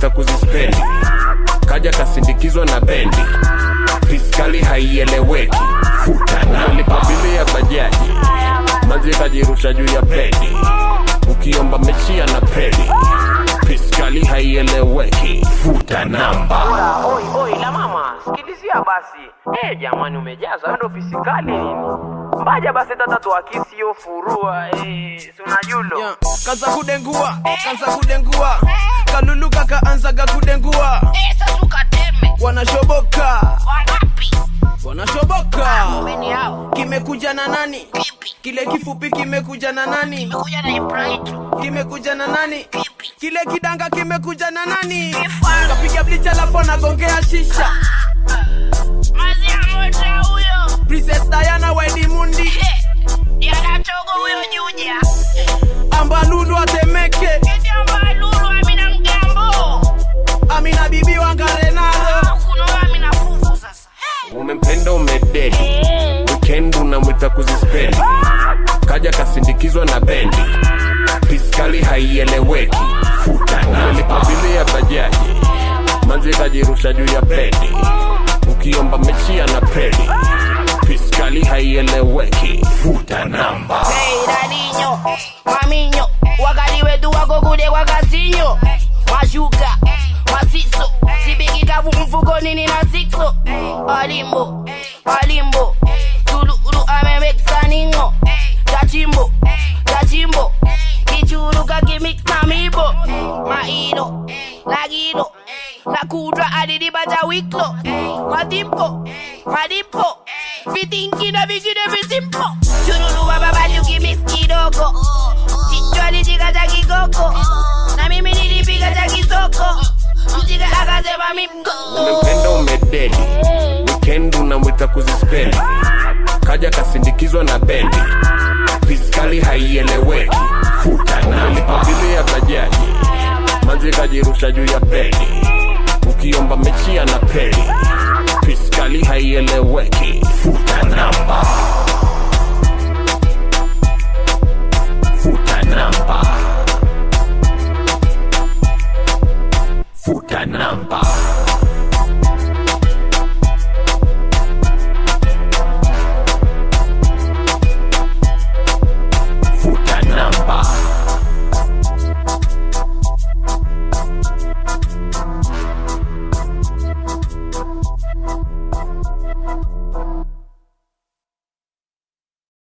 namwita kuzispendi kaja kasindikizwa na bendi fiskali haieleweki unalipa bili ya bajaji maji kajirusha juu ya pedi ukiomba mechia na pedi fiskali haieleweki futa namba Oi, oi, la mama, sikilizia basi. Eh, jamani umejaza ndo fisikali nini? Mbaja basi tata tuakisi yo furua, eh, si unajulo. Yeah. Kanza kudengua, kanza kudengua. Kalulu kakaanzaga kudengua. Esa tukateme Wanashoboka, wangapi? wanashoboka. Weni hao Kimekuja na nani? kipi? Kile kifupi kimekuja na nani? Kuja na Ibrahim Kimekuja na nani? kipi? Kile kidanga kimekuja na nani? Kifaa. Kapiga blicha lapo nagongea shisha. Mazi ya moto huyo. Princess Diana Wedi Mundi, Eh, Yanachogo huyo juja. Ambalulu atemeke, Eti amba lulu amina mgambo. Amina bibi wangarenaro. Kuno amina fufu sasa. umempenda umededi weekend unamwita kuzispendi kaja kasindikizwa na bendi fiskali haieleweki umelipa bili ya bajaji maji kajirusha juu ya pedi ukiomba mechia na pedi fiskali haieleweki futa namba Hey, dadinyo, maminyo, wakati wetu wako kude kwa kasinyo. Mashuka, masiso, sibikika mfukoni nina sikso. Alimbo, alimbo, tululu amemeksa ningo. Kachimbo, kachimbo, kichuru kakimix na mibo. Maino, lagino, nakudra adidibata wiklo. Madimpo, madimpo, vitingina vingine visimpo. Chururu baba bajuki mix kidogo. Chichwali chika cha kikoko. Na mimi nilipiga cha kisoko. Mchika akasema mimko. umempenda umededi weekend unamwita kuzispendi kaja kasindikizwa na bendi fiskali haieleweki umelipa bili ya bajaji maji kajirusha juu ya pedi ukiomba mechia na pedi fiskali haieleweki futa namba futa namba futa namba futa namba